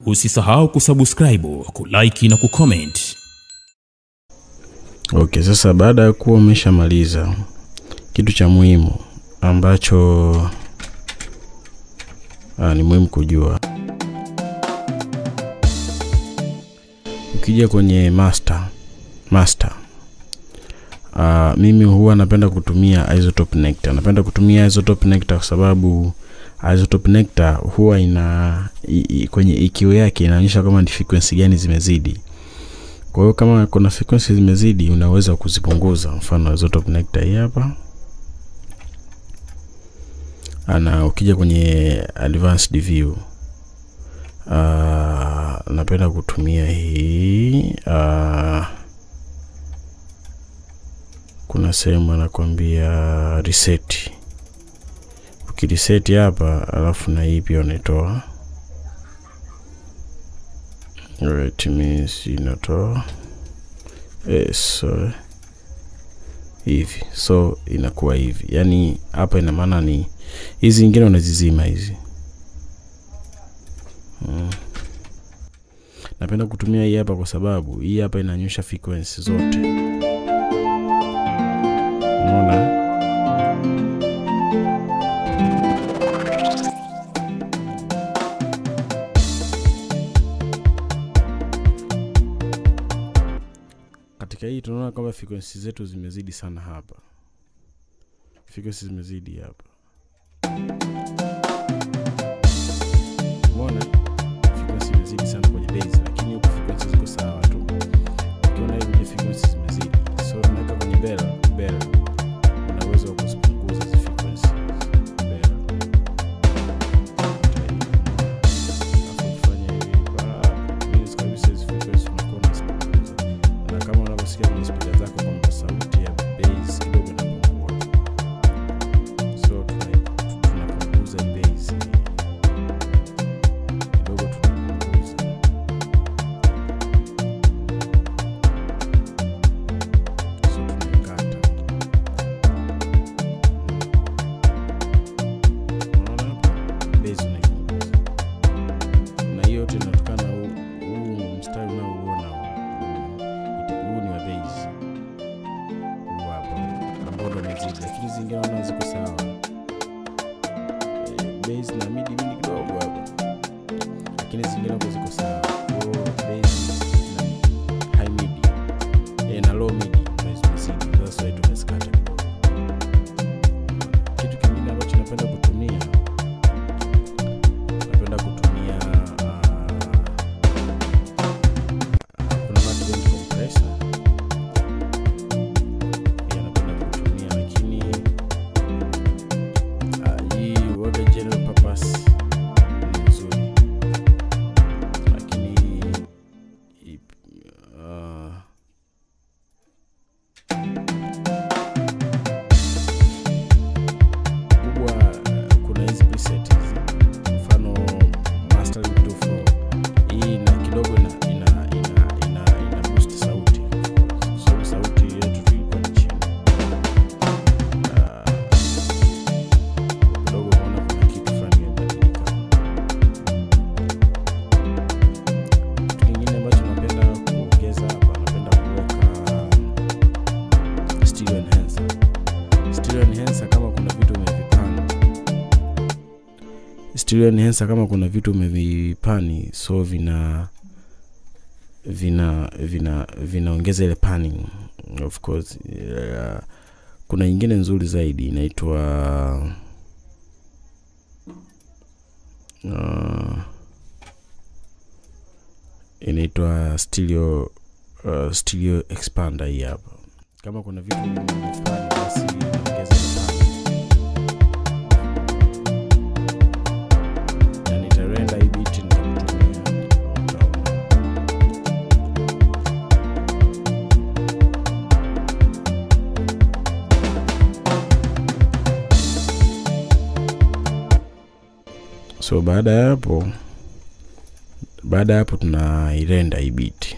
Usisahau kusubscribe, kulike na kucomment. Okay, sasa baada ya kuwa umeshamaliza, kitu cha muhimu ambacho ah, ni muhimu kujua, ukija kwenye master master Uh, mimi huwa napenda kutumia isotope nectar. Napenda kutumia isotope nectar kwa sababu isotope nectar huwa ina i, i, kwenye EQ yake inaonyesha kama ni frequency gani zimezidi. Kwa hiyo kama kuna frequency zimezidi, unaweza kuzipunguza. Mfano isotope nectar hii hapa, ana ukija kwenye advanced view uh, napenda kutumia hii uh, kuna sehemu anakwambia reset. Ukireset hapa, alafu na hii pia unaitoa right, means inatoa yes, so, hivi so inakuwa hivi, yani hapa ina maana ni hizi zingine unazizima hizi hmm. Napenda kutumia hii hapa kwa sababu hii hapa inanyosha frequency zote Unaona? Katika hii tunaona kwamba frequency zetu zimezidi sana hapa. Frequency zimezidi hapa. Umeona? Frequency imezidi sana kwenye base, lakini huku frequency ziko sawa tu. Ukiona hivi frequency zimezidi. So tunaweka kwenye bell, bell una uwezo wa kuzipunguza hizi frequency bell. Alafu ukifanya hivi ba- means kabisa hizi frequency unakuwa unazipunguza. Na kama unavyosikia kwenye speaker zako kwamba sauti ya bass kidogo inapungua. So tuna- tunapunguza hii bass kidogo, tunapunguza so tunaikata Unaona hapo? Base unaipunguza. Na hiyo yote inatokana na huu huu mstari unaouona huu. Ita- huu ni wa base. Huu hapa ambao ndo umezidi, lakini zingine naona ziko sawa. Eh, Base na midi midi kidogo hapa, lakini zingine hapo ziko sawa. Kwa hiyo base na high midi eh, na low midi ndo zimezidi. Sasa wewe tumezikata kidogo. Kitu kingine ambacho napenda kutumia napenda kutumia uh, kuna multiband compressor pia napenda kutumia, lakini uh, hii waga general purpose ni nzuri, lakini i- uh, kubwa uh, kuna hizi preset hizi mfano mastering 24 hii na kidogo ina ina ina ina, ina boost sauti kwa sababu sauti yetu tulikuwa ni chini Ah, kidogo unaona kuna kitu fulani kimebadilika kitu kingine ambacho napenda kuongeza hapa napenda kuweka stereo enhancer stereo enhancer kama kuna vitu umevipanga stereo enhancer kama kuna vitu umevipani so vina vina vina vinaongeza ile panning of course uh, kuna nyingine nzuri zaidi inaitwa uh, inaitwa stereo uh, stereo expander hii hapa kama kuna vitu umevipani basi inaongeza ile panning na nitarenda hii biti nitakutumia utaona so baada ya hapo baada ya hapo tunairenda hii biti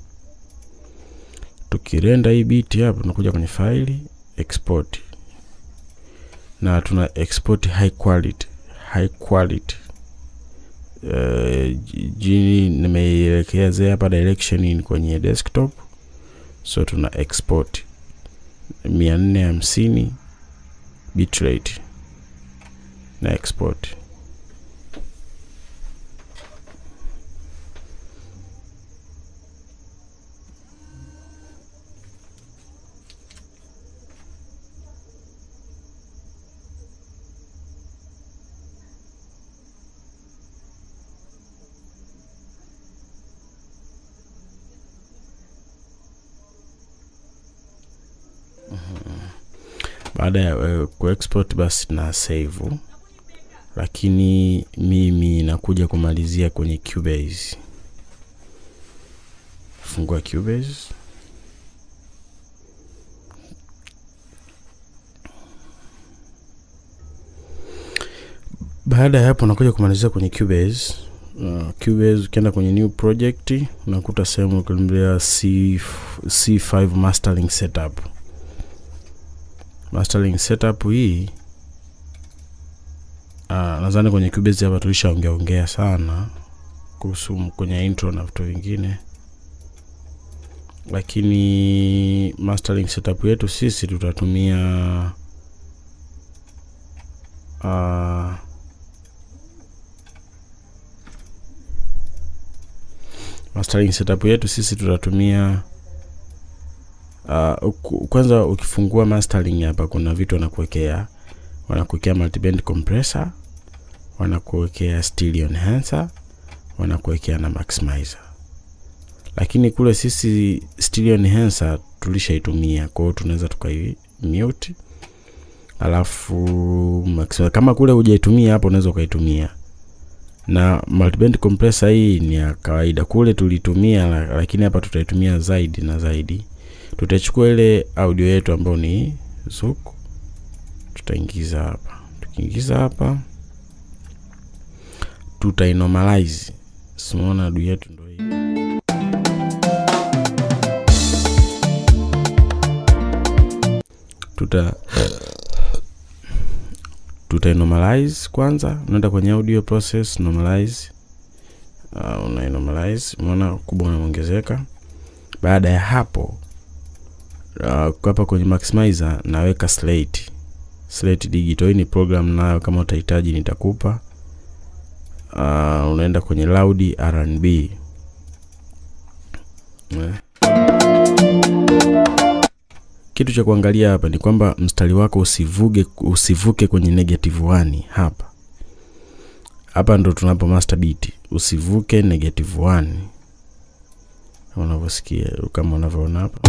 tukirenda hii biti hapo tunakuja kwenye faili export na tuna export high quality high quality uh, jini nimeielekezea hapa direction kwenye desktop so tuna export mia nne hamsini bitrate na export baada ya uh, kuexport basi na save lakini mimi nakuja kumalizia kwenye Cubase. Fungua Cubase. Baada ya hapo nakuja kumalizia kwenye Cubase. Uh, Cubase ukienda kwenye new project unakuta sehemu kulimbia C, C5 mastering setup. Mastering setup hii Uh, nadhani kwenye Cubase hapa tulishaongea ongea sana kuhusu kwenye intro na vitu vingine, lakini mastering setup yetu sisi tutatumia uh, mastering setup yetu sisi tutatumia uh, kwanza ukifungua mastering hapa kuna vitu wanakuwekea wanakuwekea multiband compressor wanakuwekea stereo enhancer wanakuwekea na maximizer lakini kule sisi stereo enhancer tulishaitumia kwa hiyo tunaweza tukai mute alafu maximizer kama kule hujaitumia hapo unaweza ukaitumia na multiband compressor hii ni ya kawaida kule tulitumia lakini hapa tutaitumia zaidi na zaidi tutachukua ile audio yetu ambayo ni Zouk tutaingiza hapa tukiingiza hapa tutainormalize simuona adu yetu ndo hii tuta tutainormalize kwanza unaenda kwenye audio process normalize uh, unainormalize umeona kubwa unaongezeka baada ya hapo uh, hapa kwenye maximizer naweka slate slate digital hii ni program nayo kama utahitaji nitakupa uh, unaenda kwenye loud rnb eh. kitu cha kuangalia hapa ni kwamba mstari wako usivuge usivuke kwenye negative 1 hapa hapa ndo tunapo master beat usivuke negative 1 unavyosikia kama unavyoona hapa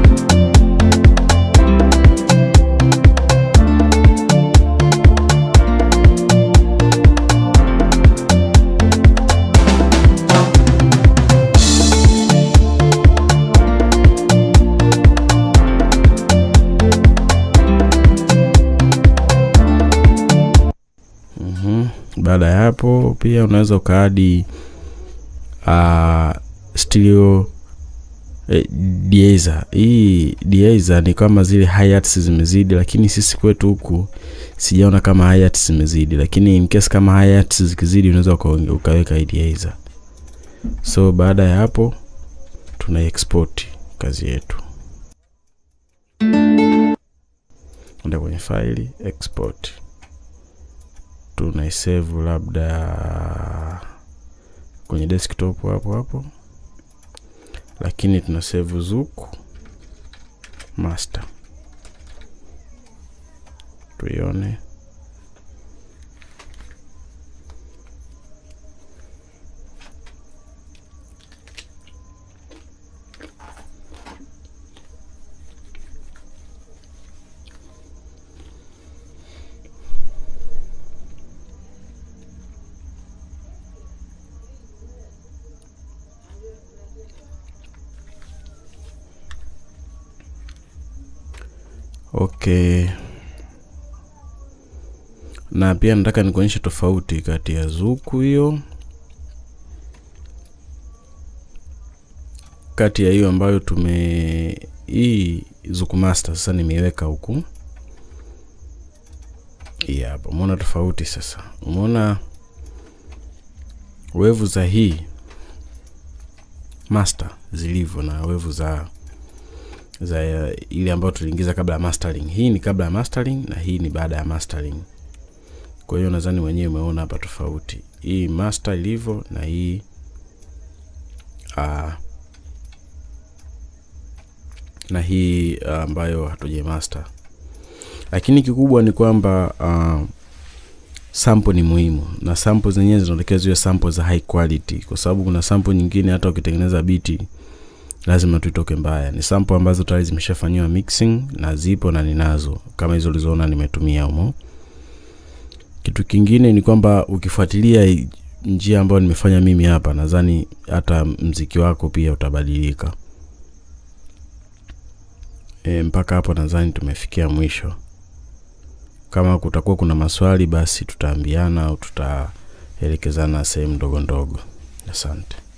baada ya hapo pia unaweza ukaadi uh, stereo eh, dieza hii dieza ni kama zile hi-hats zimezidi lakini sisi kwetu huku sijaona kama hi-hats zimezidi lakini in case kama hi-hats zikizidi unaweza ukaweka hii dieza so baada ya hapo tuna export kazi yetu enda kwenye faili export tunaisave labda kwenye desktop hapo hapo lakini tuna save zuku master tuione okay na pia nataka nikuonyeshe tofauti kati ya zuku hiyo kati ya hiyo ambayo tume hii zuku master sasa nimeiweka huku hii hapa umeona tofauti sasa umeona wevu za hii master zilivyo na wevu za za ile ambayo tuliingiza kabla ya mastering hii ni kabla ya mastering na hii ni baada ya mastering kwa hiyo nadhani wenyewe umeona hapa tofauti hii master ilivyo na hii uh, na hii uh, ambayo hatuje master lakini kikubwa ni kwamba uh, sample ni muhimu na sample zenyewe zinatakiwa ziwe sample za high quality kwa sababu kuna sample nyingine hata ukitengeneza biti lazima tuitoke mbaya ni sample ambazo tayari zimeshafanyiwa mixing na zipo na ninazo kama hizo ulizoona nimetumia humo kitu kingine ni kwamba ukifuatilia njia ambayo nimefanya mimi hapa nadhani hata mziki wako pia utabadilika e, mpaka hapo nadhani tumefikia mwisho kama kutakuwa kuna maswali basi tutaambiana au tutaelekezana sehemu ndogo ndogo asante